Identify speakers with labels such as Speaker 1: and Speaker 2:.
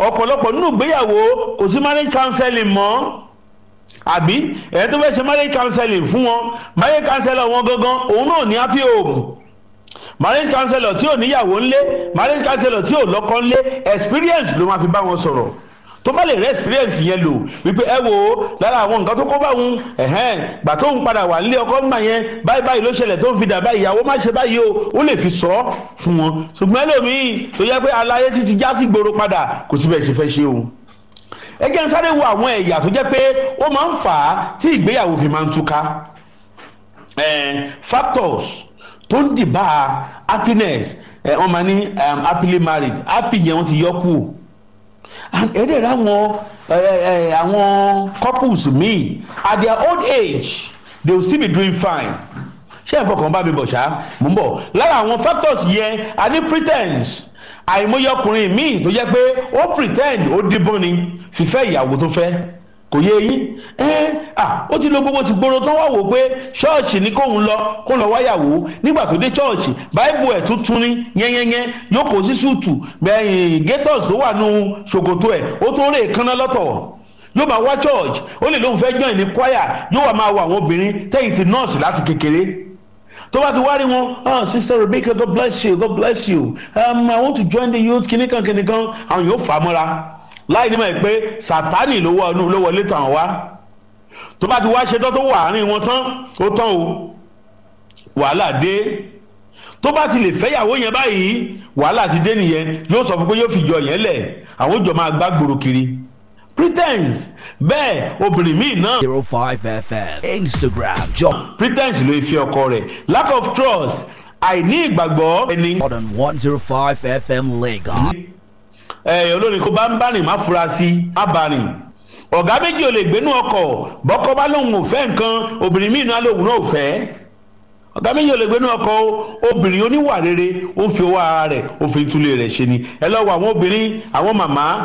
Speaker 1: ọ̀pọ̀lọpọ̀ nínú ìgbéyàwó kò sí marriage counseling mọ́ àbí ẹ̀ tó fẹ́ ṣe marriage counseling fún wọn marriage counselor wọn gangan òun náà ní happy home marriage counselor tí ò níyàwó ńlé marriage counselor tí ò lọ́kọ ńlé experience ló máa fi bá wọn sọ̀rọ̀ tó bá lè rẹ experience yẹn lò wípé ẹ wo lára àwọn nǹkan tó kó bá wọn ẹhẹn gbà tó ń padà wà nílé ọkọ ńgbà yẹn báyìí báyìí ló ṣẹlẹ̀ tó ń fi dà báyìí ìyàwó má ṣe báyìí o ó lè fi sọ ọ́ fún wọn ṣùgbọ́n ẹlòmíì tó yẹ pé aláyé ti ti já sí gbòòrò padà kò síbẹ̀ ṣe fẹ́ ṣe o ẹ jẹ́ ń sáré wo àwọn ẹ̀yà tó jẹ́ pé ó máa ń fà á tí ìgbéyàwó fi máa ń túká factors tó ń dìbà happiness wọ́n máa ní happily married happy yẹn wọ́n ti yọ kú ẹ̀ẹ́dẹ̀ rẹ̀ àwọn àwọn couples míì at their old age they will still be doing fine ṣé ẹ̀ fọkàn bá mi bọ̀ ṣá mò ń bọ̀ lára àwọn factors yẹn a ní pretense àìmọye ọkùnrin míì tó jẹ́ pé ó pretend ó díbọ́n ni fífẹ́ ìyàwó tó fẹ́ kò yé yín ẹ à ó ti lo gbogbo ti gbòòrò tán wá wò pé ṣọ́ọ̀ṣì ni kóun lọ kóun lọ wáyàwó nígbà tó dé ṣọ́ọ̀ṣì báìbù ẹ̀ tuntun ní yẹ́nyẹ́nyẹ́ yóò kó sí ṣùtù bẹ́ẹ̀ gators tó wà nù ṣòkòtò ẹ̀ ó tó rè kánná lọ́tọ̀ yóò máa wá church ó lè lóun fẹ́ join ní choir yóò wá máa wọ àwọn obìnrin tẹ́yìn ti nọ́ọ̀sì láti kékeré tó bá ti wá rí wọn ah sister Rebecca God bless you God bless you um, I want to join the youth kìnìkan kìnìkan àwọn yóò fà á mọ́ra láì ní mọ̀ pé sátánì ló wọlé tàn wá tó bá ti wá ṣe tán tó wà àárín wọn tán ó tán o wàhálà dé tó bá ti lè fẹ́yàwó yẹn báyìí wàhálà ti dé nìyẹn yóò sọ fún pé yóò fi jọ yẹn lẹ̀ àwọn ìjọ máa gbá gbòòrò kiri pretense bẹ́ẹ̀ obìnrin míì náà.
Speaker 2: zero five fm instagram job
Speaker 1: pretense ló fi ọkọ rẹ̀ lack of trust àìní ìgbàgbọ́ ẹni.
Speaker 2: more than one zero five fm lagos.
Speaker 1: ẹ olórin kó bá ń bá rìn má fura sí má bá rìn ọ̀gá méjì ò lè gbénú ọkọ̀ bọ́kọ́ bá lóun ò fẹ́ nǹkan obìnrin míì náà lòun náà ò fẹ́ ọ̀gá méjì ò lè gbénú ọkọ̀ obìnrin oníwà rere ó ń fi owó ara rẹ̀ ó fi ń túlé rẹ̀ ṣe ni ẹ lọ́wọ́ àwọn obìnrin àwọn màmá